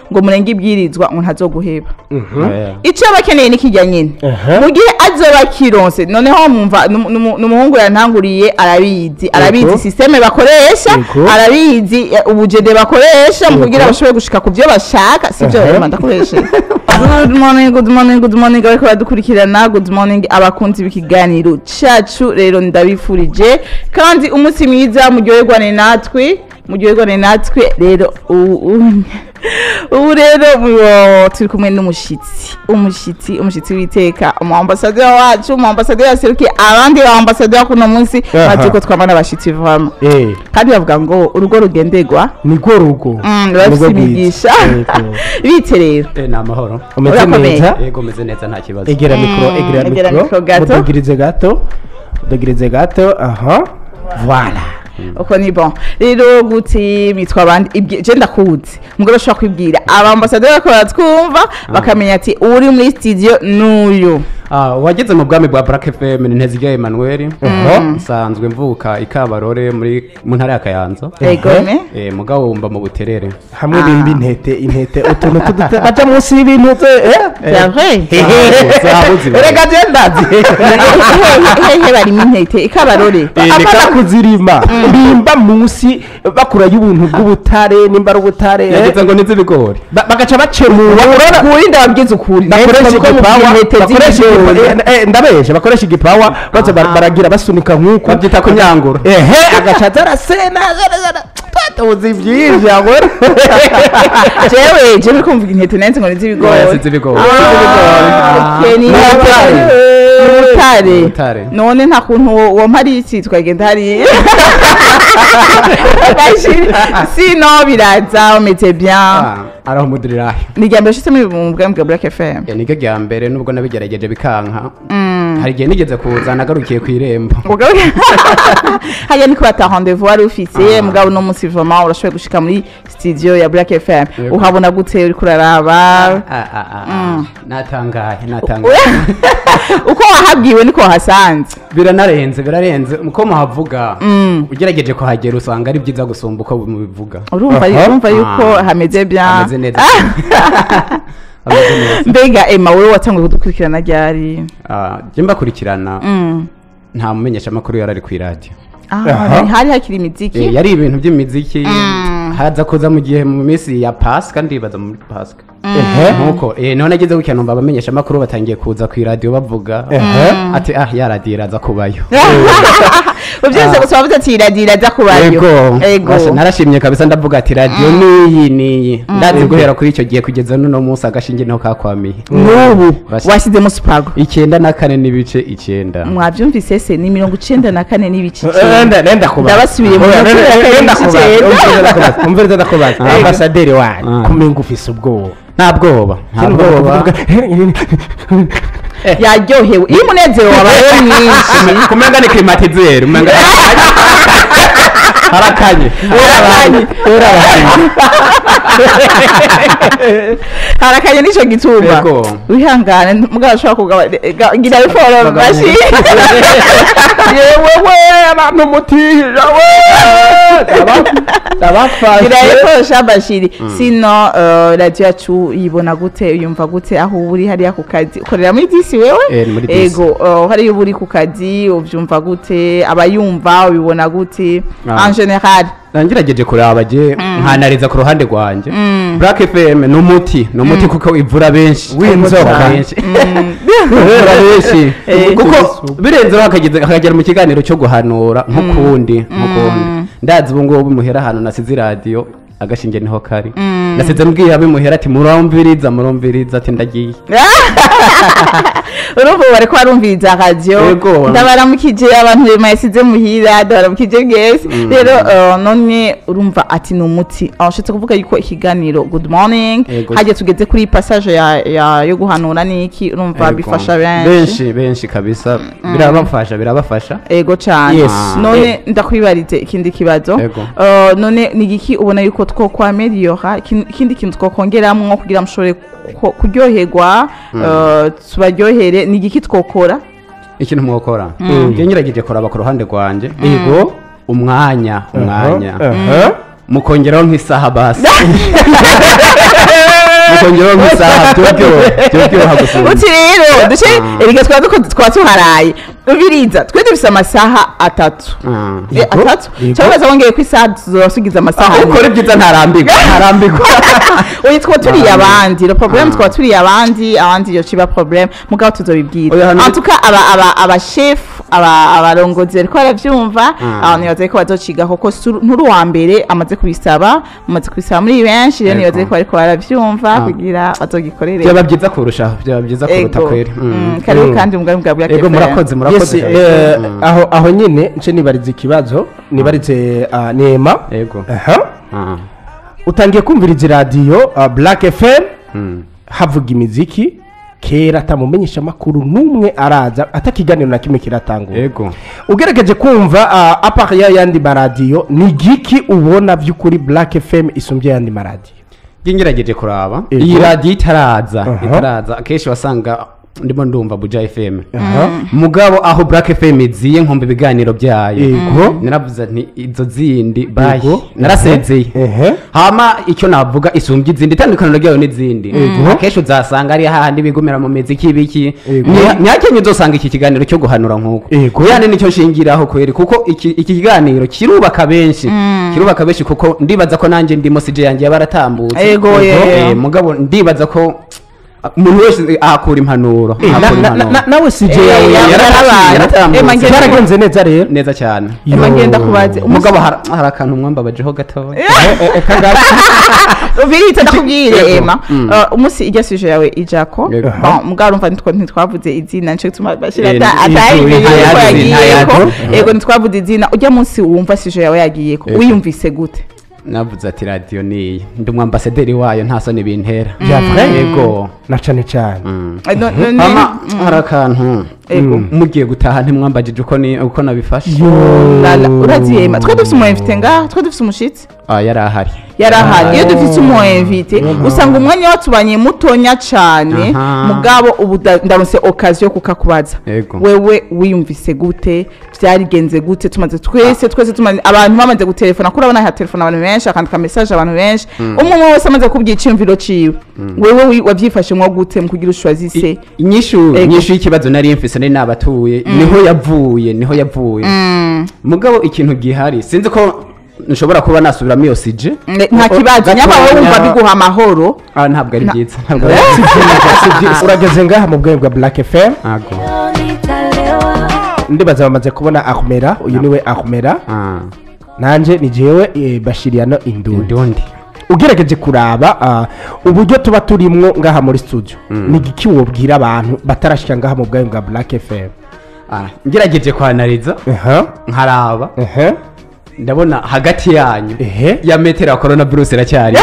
ngo murenge ibwirizwa ngo ntazoguheba Eh, icyo aba akeneye ni kijya nyine Aha. mu gihe azoba akironse noneho mwumva numu- numu- n'umuhungu yantanguriye arabizi arabizi sisiteme bakoresha Yego. arabizi eh, ubujede bakoresha mu kugira Yego. bashobore gushika ku byo bashaka sibyo Aha. rero ndakoresha good morning good morning good morning bariko baradukurikirana good morning abakunzi b'ikiganiro cacu rero ndabifurije kandi umunsi mwiza muryoherwane natwe muryoherwane natwe rero u- u- ubu rero mu- turi kumwe n'umushitsi umushitsi umushitsi w'iteka umu ambasaderi wacu umu ambasaderi yaserukiye abandi ba ambasaderi kuno munsi Aha. bazi ko twama n'abashitsi vama Eh, kandi bavuga ngo urugo rugenderwa nirwo rugo Mm, bafise Nirwo rwiza. imigisha Yego. bite rero eh, ni amahoro umeze Urakomeye. neza yego meze neza nta kibazo egera mikoro egera egera mikoro mikoro gato. udugirize gato udugirize gato aha voilà uko ni bon rero gute mitwa abandi ibyo je ndakuzi mugore ushobora kwibwira abambasaderi bariko baratwumva bakamenya ati uri muri studio n'uyu Ah, wageze mu bwami bwa Black FM ni Ntezirya Emmanuel nsanzwe mvuka ikabarore muri mu ntara ya Kayanza egome eh mugabo wumva mu buterere hamwe bimba intete intete utuntu tuduta baca munsi y'ibintu te- eh? c'est vrai zahabu zibaye. erega je ndazi hehe barimo intete ikabarore Eh, ni apana ka- kuzirima bimba munsi bakurayo ubuntu bw'ubutare nimba ari ubutare eh? yagize ngo nizi ibigori Ba- bagaca bacemura kuri ndababwiza ukuri bakoresha Nahise ko igipawa mubwira intete bakoresha z'ibigori. igipa- eh, eh, ndabesha bakoresha igipawa baza bar- baragira basunika nk'uko babyita kunyangura ehe agaca arasena tuzi byinshi agora jewe jewe kumva intete nanze ngo nizibigori Oya, si iz'ibigori. Ah, okay, ni Ni ubutare. Ni ubutare Ubutare. none nta kuntu wo- womara isi tukagenda hariya Bashiri, sino biraza umeze bien Ah, araho umudirilahi ni irya mbere ushitse muri mu bwami bwa black fm Eh, niryo rya mbere nubwo nabigerageje bikanka hari igihe nigeze kuza nagarukiye ku irembo Mugabe- hariya niko bata rendez-vous wari ufise mugabo uno munsi vraiment urashoboye gushika muri studio ya black fm Yego. uhabona gute uriko uraraba Ah, ah, ah, ah. natangaye natangaye uko wahabwiwe niko wahasanze biranarenze birarenze uko muhavuga ugerageje kuhagera usanga ari byiza gusumba uko mubivuga urumva Aha. urumva yuko Ah. hameze bien ameze neza ameze neza mbega emma wewe watanguye kudukurikirana ryari Ah, jye mbakurikirana Mm. nta mumenyesha amakuru yari ari ku iradiyo Ah, Aha. hari hakiri imiziki Eh, yari ibintu by'imiziki haza kuza mu gihe mu minsi ya pasika ndibaza muri pasika ehe nkuko eh none ageze gutya numva abamenyesha amakuru batangiye kuza ku iradiyo bavuga ehe ati ah ya radiyo iraza kubayo ubyose gusa wavuze ati iradiyo iraza kubayo ego ego Basha, narashimye kabisa ndavuga ati radiyo niyi niyi ndazi guhera kuri icyo gihe kugeza n'uno munsi agashinge niho kakwamiye n'ubu Basha. washyizemo supago icyenda na kane n'ibice icyenda mwabyumvise se ni mirongo icenda na kane n'ibice Eh, icenda nenda nenda kubaza Ndabasubiye mu Oya, minota nenda- ya kabiri nenda kubaza. icyenda. Umviriza ndakubaza. umviriza ndakubaza Ah. ambasaderi wanyu Ah. kumenga ufise ubwoba nta bwoba nta Sinumva bwoba kuvuga, yaryohewe iyo umunezero wabaye mwinshi kumenga ni klimatizeri umenga harakanye Harakanye. harakanye n'icyo gituba Yego. wihangane mugabo ashobora kugaba gira biforo Bagabanya. mashi yewe we abantu mutihira we ndabafashe gira biforo shabashiri sino eh, radiyo yacu yibona gute uyumva gute aho uba uri hariya ku kazi ukorera muri disi wewe Eh, muri disi. ego eh, hariya uba uri ku kazi ubyumva gute abayumva ubibona gute Ah. en general nangerageje kuraba je nkanariza ku ruhande rwanjye black fm ni umuti ni umuti kuko ivura benshi W'inzoka. Ivura benshi ivura benshi Eh. kuko birenzeho hakageze- hakagera mu kiganiro cyo guhanura nk'ukundi nk'ukundi ndazi ubu ngubu muhera ahantu nasize iradiyo agashinge niho kari nasize mbwira abimuhera ati murumviriza murumviriza ati ndagiye urumva ubu bariko barumviriza radiyo Yego. ndabaramukije abantu mayisize muhira ndabaramukije bwese rero eh, none urumva ati ni umuti aho ushatse kuvuga yuko ikiganiro good morning Yego. hajya tugeze kuri passage ya, ya, yo guhanura n'iki urumva Yego. bifasha benshi benshi benshi kabisa birabafasha birabafasha ego cyane Yes. none ndakwibarize ikindi kibazo Yego. Eh, none ni igiki ubona yuko twokwameliyora ikindi kintu twokongeramwo kugira mushobore ku- kuryoherwa eh, tubaryohere ni igiki twokora ikintu mwokora njye ngerageje kuraba ku ruhande rwanjye Yego. umwanya umwanya Aha. mukongeraho nk'isaha basi ukongeraho nk'isaha byobyoha byobyoha gusumba uti rero duce erega twaba duko- twaba tuharaye ubiriza twe dufise amasaha atatu Ah. Eh, Yego, atatu yego. cyangwa se wongeye ko isaha tuzasugiza amasaha ane. ukora ibyiza ntarambirwa ntarambirwa oya twaba turiye abandi le problème twaba turiye abandi abandi iyo kiba problème mugabo tuzobibwira Oya, hano- en tout cas aba aba aba chef aba abarongozi bariko baravyumva Ah. abantu nibaza ko bazociga kuko suru- nturi uwa mbere amaze kubisaba amaze kubisaba muri benshi rero Yego. nibaza ko bariko baravyumva Ah. kugira bazogikorere byaba byiza kurushaho byaba byiza kuruta Ego. kweri Mm, karibu Mm. kandi mugari bwa bwa ego KFM. murakoze murakoze Yes, cyane. eh, Mm. aho aho nyine nce nibariza ikibazo nibarize ah, nema ego aha Ah. utangiye kumviriza iradiyo ah, black fm Mm. havuga imiziki kera atamumenyesha amakuru n'umwe araza atakiganiro na kimwe kiratangura ego ugerageje kumva uh, apart ya yandi maradiyo ni giki ubona by'ukuri black fm isumbye yandi maradiyo ngerageje kuraba Ego. iyi radiyo itaraza Aha. itaraza akenshi wasanga ndimo ndumva buja fm Aha. mugabo aho black fm iziye nkumva ibiganiro byayo Ego. naravuze nti izo zindi bayi Ego. narasezeye Ehe. hama icyo navuga isumbye izindi itandukaniro ryayo n'izindi Ego. akenshi uzasanga ari hahandi bigumira mu miziki ibiki Ego. Ni- ntihakenye uzosanga iki kiganiro cyo guhanura nk'uko Ego. yani nicyo nshingiraho kweri kuko iki iki kiganiro kirubaka benshi kirubaka benshi kuko ndibaza ko nanjye ndimo sije yanjye yabaratambutse Ego, yeah. mugabo ndibaza ko umuntu wese ahakura impanuro Eh, na- ahakura na- na- impanuro na- nawe sije Eh, yawe ya- yaratambutse, yaratambutse. Ema, ngenda- byaragenze neza rero neza cyane Ema, Yo. ngenda kubaze umugabo hari hari akantu mwambabajeho gatoya Eh, eh, eh, kangaki? ubirita ndakubwire Yego. ema Mm. Uh, umunsi irya suje yawe ijako Yego. Bon, mugabo urumva ntitwa- ntitwavuze izina nico gituma bashira Eh, ata- ni- atayimenye ntayazi, yuko yagiyeko ntayazi. yego ntitwavuze izina ujya munsi wumva suje yawe yagiyeko Yego. wiyumvise gute navuze ati radiyo niyi ndi umwambasaderi wayo nta soni bintera Bya vrai? yego na cane cane Mm. Eh, no- no- no- hama hari akantu Ego. mugiye gutaha ntimwambagije uko ni- uko nabifashe Lala, uraziye ema twe dufise umwemvite ngaha twe dufise umushitsi Ah, yari ahari yari ahari iyo dufise umwemvite usanga umwanya watubanye mutonya cane Aha. mugabo ubu da- ndaronse okaziyo yo kukakubaza Yego. wewe wiyumvise gute byarigenze gute tumaze twese twese tumaze abantu bamaze gutelefona kuri urabona hatelefona abantu benshi akandika message abantu benshi umwe umwe wese amaze kubwira iciyumviro ciwe wewe wi- wavyifashemwo gute mu kugira ushwazise I- inyishu Ego. inyishu y'ikibazo nari mfise nari nabatuye niho yavuye niho yavuye mugabo ikintu gihari sinzi ko nshobora kuba nasubiramo iyo sije nta kibazo nyaba wowe wumva biguha amahoro Ah, ntabwo ari Na- byiza ntabwo ari Si byiza byiza, si byiza. urageze ngaha mu bwenge bwa black fm ntabwo ndibaza bamaze kubona ahumera uyu niwe ahumera Ah, nanje ni jewe eh, bashiriyano indundi indundi ugerageje kuraba ah, uburyo tuba turimwo ngaha muri studio ni igiki wobwira abantu batarashika ngaha mu bwenge bwa black fm Ah, ngerageje kwanariza aha nkaraba aha ndabona hagati yanyu ehe ya metero ya corona virus iracyari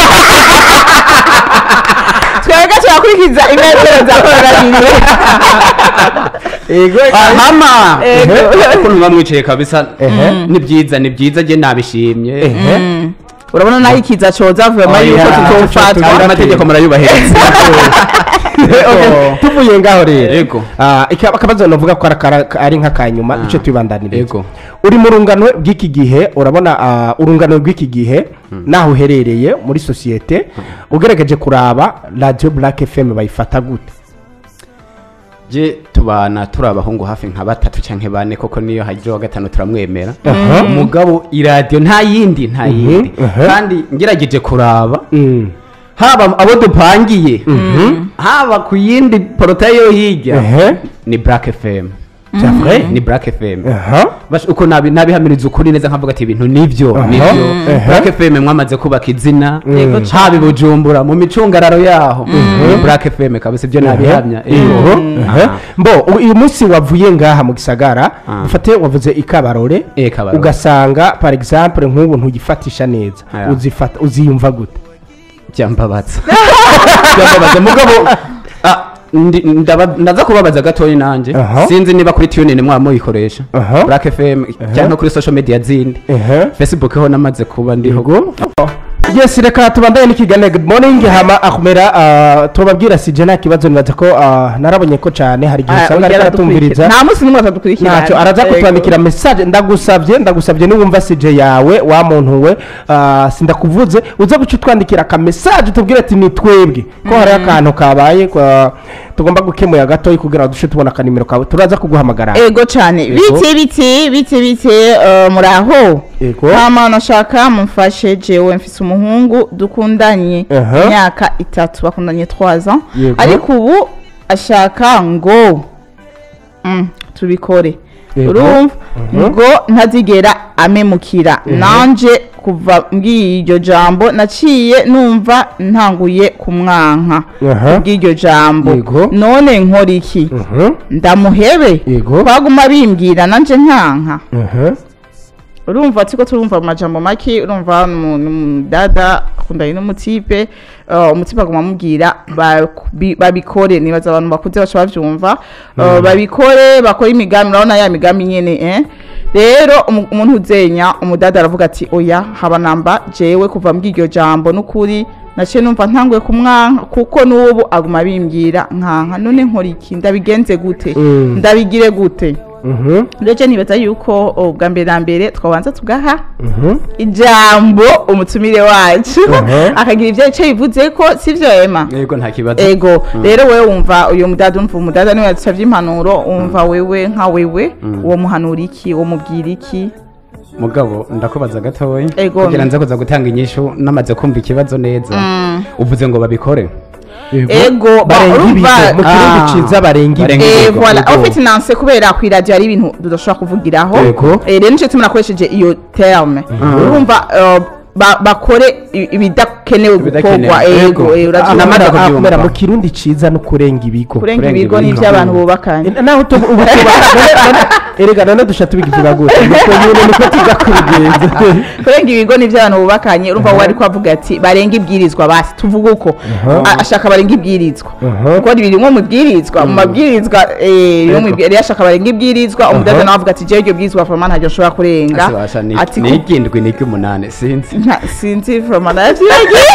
twebwe turakurikiza imetero za coronavirus ego hama Ego. ukuntu muba mwicaye kabisa Ehe. ni byiza ni byiza je nabishimye ehe urabona naho ikiza coza vema yuko Oya, Kandi tutofatwa amategeko murayubahiriza Okay, tuvuye ngaho rero Ego. Ah, ika- akabazo navuga ko ari akara- ari nk'akanyuma duce tubibandaniriza Ego. uri mu rungano bw'iki gihe urabona ah, urungano rw'iki gihe naho uherereye muri sosiyete ugerageje kuraba radiyo black fm bayifata gute je tubana turi abahungu hafi nka batatu canke bane koko niyo haje wa gatanu turamwemera Aha. umugabo iradiyo nta yindi nta yindi aha. kandi ngerageje kuraba Mm. haba abo dupangiye haba ku yindi porotaye yo hirya Ehe. ni black fm C'est vrai? ni black fm Aha. Bash- uko nabi- nabihamiriza ukuri neza nkavuga ati ibintu nibyo Aha. nibyo Ehe. black fm mwamaze kubaka izina Yego cane. haba i bujumbura mu micungararo yaho ni black fm kabisa ibyo nabihamya Ego. Ego. Aha. Aha. mbo u- uyu munsi wavuye ngaha mu gisagara Ah. ufate wavuze ikabarore Eh, Kabarore. ugasanga par exemple nk'ubu ntugifatisha neza Aya. uzifata uziyumva gute byambabaza byambabaza mugabo ah, ndi- ndaba- ndaza kubabaza gatoya nanjye Aha. sinzi niba kuri tunin mwaba muyikoresha Aha. black fm cyangwa kuri social media zindi Ehe. facebook ho namaze kuba ndiho Yego. yes reka tubandanye n'ikiganiro good morning hama akumera ah, tubabwira sije nta kibazo nibaza ko ah, narabonye ko cyane hari igihe Ah, usanga ugera ariko aratumviriza dukurikira. nta munsi n'umwe atadukurikira ntacyo araza kutwandikira message ndagusabye ndagusabye niwumva sije yawe wa muntu we ah, sindakuvuze uza guca utwandikira aka message tubwire ati ni twebwe ko hari akantu kabaye kwa- tugomba gukemura gatoya kugira ngo dushe tubona akanimero kawe turaza kuguhamagara ego cyane Ego. bite bite bite bite eh, muraho Ego. hama nashaka mumfashe jewe mfise umuhungu dukundanye Aha. imyaka itatu bakundanye twaza Yego. ariko ubu ashaka ngo mm, tubikore Yego. urumva Mhm. ngo ntazigera amemukira nanje kuva mbwiye iryo jambo naciye numva ntanguye kumwanka Aha. bw'iryo jambo Yego. none nkora iki Mhm, ndamuhebe Yego. twaguma bimbwira nanje nkanka mhm. urumva turiko turumva amajambo make urumva dada akundanye n'umutipe uh, umutipe aguma amubwira baku- bi- babikore nibaza abantu bakuze baca bavyumva uh, babikore bakore imigambi urabona ya migambi nyene eh rero umu- umuntu uzenya umudada aravuga ati oya haba namba jewe kuva mbwira iryo jambo n'ukuri naciye numva ntanguye kumwanka kuko n'ubu aguma bimbwira nkanka none nkora iki ndabigenze gute Mm. ndabigire gute Mhm, rero nibaza yuko oh, bwa mbere na mbere twabanza tugaha mhm. ijambo umutumire wacu Mhm. akagira ibyo icyo bivuze ko sivyo ema yego nta kibazo ego rero wewe wumva uyu mudada umva umudada niwe yadusavye impanuro wumva wewe nka wewe uwo muhanura iki uwo mubwira iki mugabo ndakubaza gatoya Ego. kugira nze kuza gutanga inyishu namaze kumva ikibazo neza uvuze ngo babikore Ego, ba- barenga ibigo urumva- mu kirundi Ah. ciza barenga Barenga ibigo Eh, Yego, voilà yego. ufite nanse kubera ku iradiyo hari ibintu tudashobora kuvugiraho Yego. Eh, rero nico tumwe nakoresheje iyo terme urumva eh, ba- bakore i- ibidakenewe Ibidakenewe. gukorwa ego Yego. eh, uravyumva. Namaze Akumera- kubyumva. akumera mu kirundi ciza no kurenga ibigo kurenga kurenga ibigo ni ibigo. iby'abantu bubakanye naho tu- ubu tuba erega none dusha tubivuga gute nuko nyine niko tuza kubigenza kurenga ibigo ni iby'abantu bubakanye urumva we ariko avuga ati barenga ibwirizwa basi tuvuga uko A- ashaka barenga ibwirizwa Aha. kuko biri mu mubwirizwa mu mabwirizwa eh, biri mu ibwi- rero ashaka barenga ibwirizwa umudaza nawe avuga ati jewe iryo bwirizwa foroma ntaryo nshobora kurenga asibasha ni ati ni iry'indwi ni iry'umunani sinzi nta sinzi foroma navyibagiye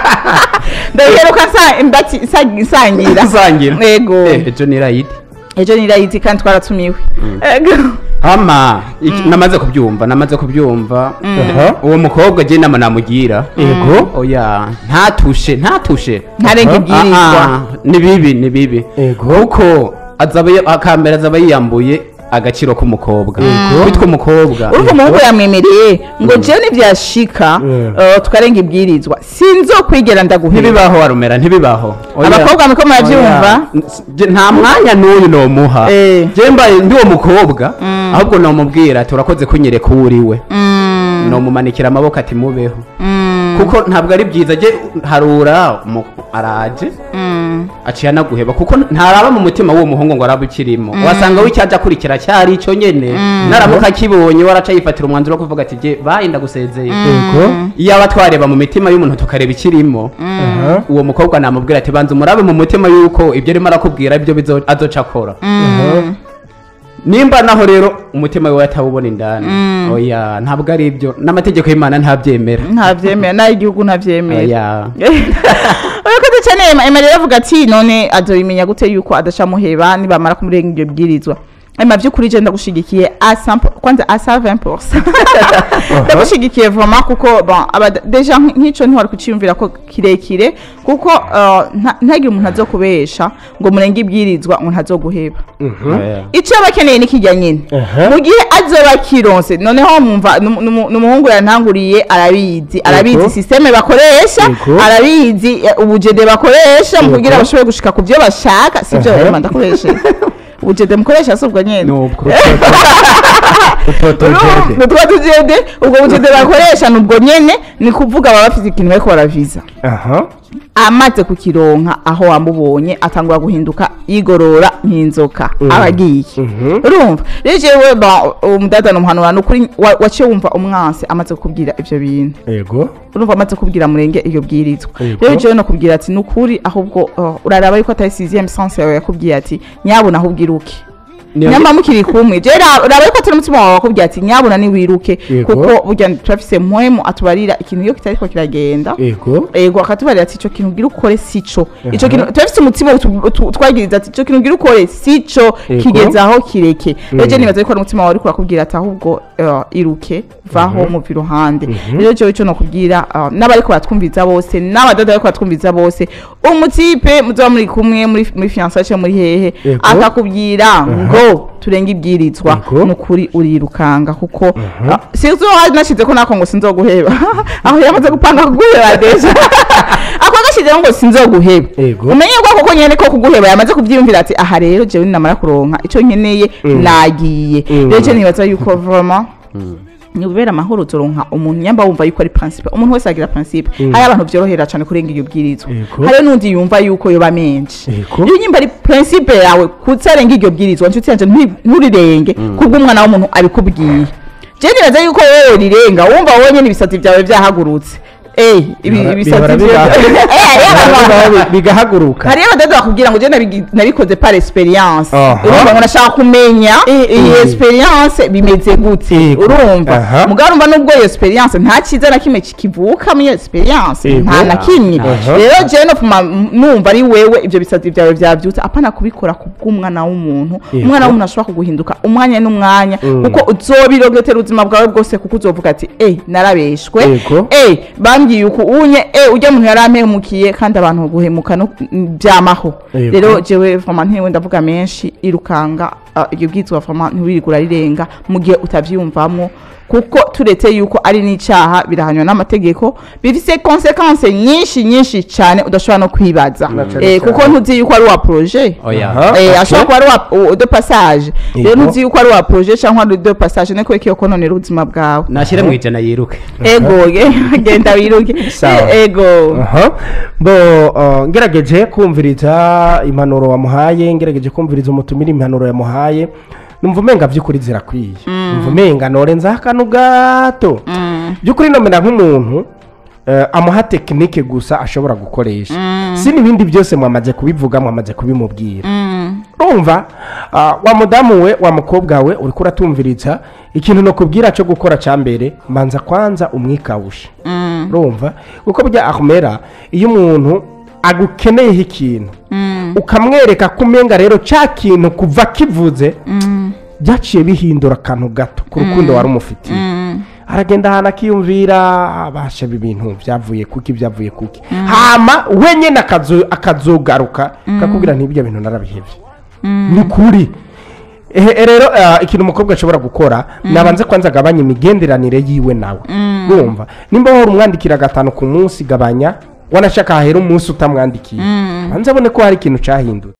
ndaheruka nsa- ndati- nsa- nsangira usangira ego Eh, ejo ni rayidi ejo ni rayiti kandi twaratumiwe ego hama iki- namaze kubyumva namaze kubyumva Aha. uwo mukobwa je nama namugira Yego. oya ntatushe ntatushe ntarenga Aha. ibwirizwa Ah, ah, ni bibi ni bibi Yego. kuko azaba yi- akambere azaba yiyambuye agaciro k'umukobwa witwa umukobwa urumva umuhungu yamwemereye ngo jewe nivyashika Mm. eh, tukarenga ibwirizwa sinzokwigera ndaguhera ntibibaho warumera ntibibaho Oya. abakobwa muriko muravyumva Oya. N- je- nta mwanya n'uyu nomuha Eh. je mbaye ndi uwo mukobwa ahubwo nomubwira ati urakoze kunyereka uwo uriwe nomumanikira amaboko ati mubeho kuko ntabwo ari byiza je harura umu- araje aciye anaguheba kuko ntaraba mu mutima w'uwo muhungu ngo arabe ukirimo wasanga w'icyaje akurikira cyari ico nyene naramuka akibonye waraca yifatira umwanzuro wo kuvuga ati je bayi ndagusezeye yego iyaba twareba mu mitima y'umuntu tukareba ikirimo Aha. uwo mukobwa namubwira ati banza umurabe mu mutima yuko ibyo arimo arakubwira ibyo bizo- azoca akora Aha. nimba naho rero umutima we atawubona indani oya ntabwo ari ibyo n'amategeko y'imana ntabyemera ntavyemera nayo igihugu ntavyemera oya urakoze cyane Emma. Emma rero avuga ati none azobimenya gute yuko adaca muheba nibamara kumurenga ibyo bwirizwa Emma vy'ukuri je ndagushigikiye a 100 kwanza a 120% ndagushigikiye vraiment kuko bon aba deja nk- nk'ico ntiwari kuciyumvira ko kirekire kuko uh, nta- ntagire umuntu azokubesha ngo murenge ibwirizwa ngo ntazoguheba Oya. icyo aba akeneye ni kijya nyine Aha. mu gihe azoba kironse noneho mwumva numu- numu- n'umuhungu yantanguriye arabizi arabizi sisiteme bakoresha Yego. arabizi eh, ubujede bakoresha mu Yego. kugira bashobore gushika ku byo bashaka sibyo Aha. rema ndakoresha ubujede mukoresha si ubwo nyine nubwo utotojede nutwa tujede ubwo bujede bakoresha ni ubwo nyene ni kuvuga baba bafite ikintu bariko baraviza aha amaze kukironka aho wamubonye atangura guhinduka yigorora nk'inzoka aba agiye Mhm. urumva rero jewe ba- umudada numuhanura nukuri wa- waciye wumva umwansi amaze kukubwira ivyo bintu yego urumva amaze kubwira murenge iyo bwirizwa Yego. rero jewe nokubwira ati nukuri ahubwo uh, uraraba yuko atari sixième sens yawe yakubwiye ati nyabona ahubwira uki Niyo- nyamba mukiri kumwe je ra- raba yuko atari umutima wawe wakubwira ati nyabuna niwiruke Yego. kuko burya turafise mpwemu atubarira ikintu iyo kitariko kiragenda ego ego akatubarira ati ico kintu ugira ukore sico ico kintu turafise umutima utu- utu- twagiriza ati ico kintu ugira ukore sico Yego. kigeze aho kireke rero je Mm. nibaza yuko ari umutima wawe uriko urakubwira ati ahubwo eh, iruke vaho muva iruhande rero jewe ico nokubwira eh, n'abariko baratwumviza bose n'abadada bariko baratwumviza bose umutipe muzoba muri kumwe muri muri fiançailles canke muri hehe Yego. akakubwira ngo turenge ibwirizwa Yego. nukuri urirukanga kuko ah, sinzi uwo nashize ko nako ngo sinzoguheba aho yamaze gupanga kuguheba deja ako gashizeho ngo sinzoguheba Yego. umenye ko koko nyene ko kuguheba yamaze kuvyiyumvira ati aha rero jewe ninamara kuronka ico nkeneye nagiye Mm. rero je nibaza yuko vraiment ni ubera amahoro uzoronka umuntu nyamba wumva yuko ari principe umuntu wese agira principe hari abantu vyorohera cane kurenga iyo bwirizwa Yego. hari n'undi yumva yuko yoba menshi Yego. iyo nyimba ari principe yawe kutarenga iryo bwirizwa nshuti yanje nti- nturirenge kubwo umwana w'umuntu abikubwiye je nibaza yuko wowe rirenga wumva wowe nyene ibisatsi vyawe vyahagurutse eh ibi Bihora- ibisatsi bihora vyawe biba- Eh, hariyo abantu Bigahaguruka- bigahaguruka hariyo abadada bakubwira ngo je nabigi- nabikoze par experience Aha. urumva ngo nashaka kumenya iyi eh. experience bimeze gute Yego. urumva Aha. mugabo urumva nubwo iyo experience nta cyiza na kimwe kikivuka muri iyo experience Yego. nta na kimwe Aha. rero je no kuma numva ari wewe ibyo bisatsi byawe byabyutse apana kubikora kubw'umwana w'umuntu Yego. umwana w'umuntu ashobora kuguhinduka umwanya n'umwanya Mm. kuko uzobirogetera ubuzima bwawe bwose kuko uzovuga ati eh narabeshwe Yego. eh bambwiye uku unye eh ujya muntu yarampemukiye kandi abantu guhemuka no byamaho Yego. rero jewe vraiment ntewe ndavuga menshi irukanga ah, iryo bwizwa vraiment ntiwirigura rirenga mu gihe utavyumvamo kuko turetse yuko ari n'icaha birahanywa n'amategeko bifise konsekanse nyinshi nyinshi cyane udashobora no kwibaza cane eh, kuko ntuzi yuko ari wa projet oya Aha. Eh, Okay. ashobora kuba ari wa u- de passage rero Yego. ntuzi yuko ari wa projet cyangwa ari de passage niko kiyo kononera ubuzima bwawe nashyire mu ijana yiruke ego ge- genda wiruke Sawa. Eh, ego Aha. bo uh, ngerageje kumviriza impanuro wamuhaye ngerageje kumviriza umutumira impanuro yamuhaye numva umenga by'ukuri zirakwiye numva umenga norenzaho akantu gato by'ukuri nomera nk'umuntu eh, amuha tekinike gusa ashobora gukoresha si n'ibindi byose mwamaze kubivuga mwamaze kubimubwira urumva ah, wa mudamu we wa mukobwa we uri kuratumviriza ikintu nokubwira cyo gukora cya mbere manza kwanza umwikawushe urumva kuko burya akumera iyo umuntu agukeneyeho ikintu ukamwereka ko umenga rero cya kintu kuva kivuze byaciye bihindura akantu gato ku rukundo wari umufitiye aragenda ahantu akiyumvira abasha ibi bintu byavuye kuki byavuye kuki hama we nyine akazo- akazogaruka akakubwira ntibyo bintu narabihebye ni kuri Ehe, rero ah, ikintu umukobwa ashobora gukora nabanze kwanza agabanya imigenderanire yiwe nawe wumva nimba wahora umwandikira gatanu ku munsi gabanya wanashaka hahera umunsi utamwandikiye banze abone ko hari ikintu cyahindutse